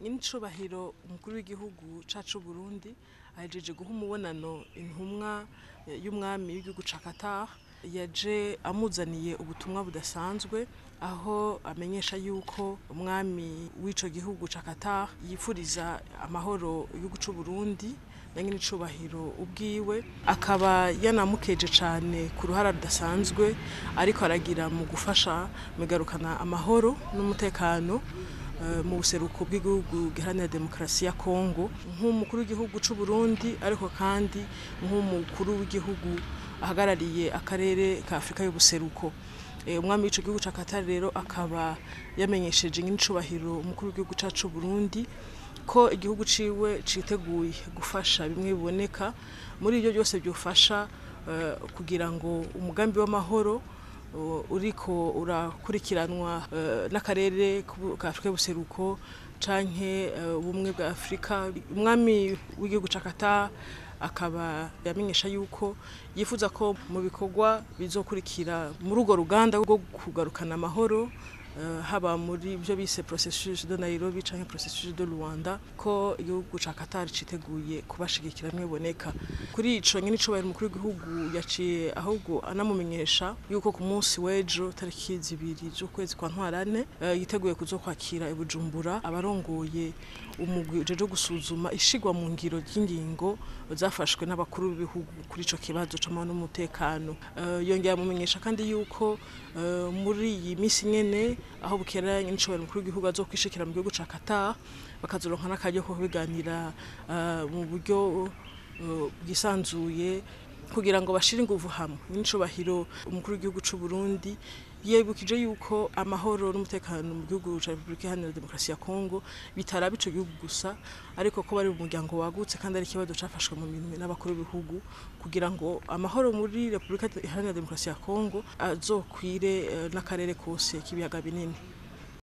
nyinicubahiro umukuru w'igihugu cacu Burundi ahejeje guha umubonano intumwa y'umwami w'igihugu ca Qatar yaje amuzaniye ubutumwa budasanzwe aho amenyesha yuko umwami w'ico gihugu ca Qatar yipfuriza amahoro igihugu c'u Burundi na nyinicubahiro ubwiwe akaba yanamukeje cane ku ruhara rudasanzwe ariko aragira mu gufasha mu igarukana amahoro n'umutekano mu buseruko bw'igihugu giharanira demokarasi ya Kongo nk'umukuru w'igihugu c'u Burundi ariko kandi nk'umukuru w'igihugu ahagarariye akarere ka Afrika y'ubuseruko umwami w'ico gihugu ca Qatar rero akaba yamenyesheje nyinicubahiro umukuru w'igihugu cacu Burundi ko igihugu ciwe citeguye gufasha bimwe biboneka muri ivyo byose byofasha kugira ngo umugambi w'amahoro uriko urakurikiranwa n'akarere ka Afrika y'ubuseruko canke ubumwe bwa Afrika umwami w'igihugu ca Qatar akaba yamenyesha yuko yifuza ko mu bikorwa bizokurikira muri urwo ruganda rwo kugarukana amahoro haba muri byo bise processus de Nairobi canke processus de Luanda ko igihugu ca Qatar citeguye kubashigikira mwiboneka kuri ico nyene icubahiro umukuru w'igihugu yaciye ahubwo anamumenyesha yuko ku munsi w'ejo tariki zibiri z'ukwezi kwa ntwarane yiteguye kuzokwakira i Bujumbura abarongoye umugwi ujeje gusuzuma ishigwa mu ngiro ry'ingingo zafashwe n'abakuru b'ibihugu kuri ico kibazo c'amahoro n'umutekano yongera amumenyesha kandi yuko muri iyi misi nyene aho bukera nyinicubahiro umukuru w'igihugu azokwishikira mu gihugu ca Qatar bakazoronka n'akaryo ko kubiganira mu buryo bwisanzuye kugira ngo bashire inguvu hamwe nyinicubahiro umukuru w'igihugu c'u Burundi yibukije yuko amahoro n'umutekano mu gihugu ca Republika Iharanira Demokarasi ya Kongo bitaraba ico gihugu gusa ariko ko bari mu muryango wagutse kandi ari ikibazo cafashwe mu minwe n'abakuru b'ibihugu kugira ngo amahoro muri Republika Iharanira Demokarasi ya Kongo azokwire n'akarere kose k'ibiyaga binini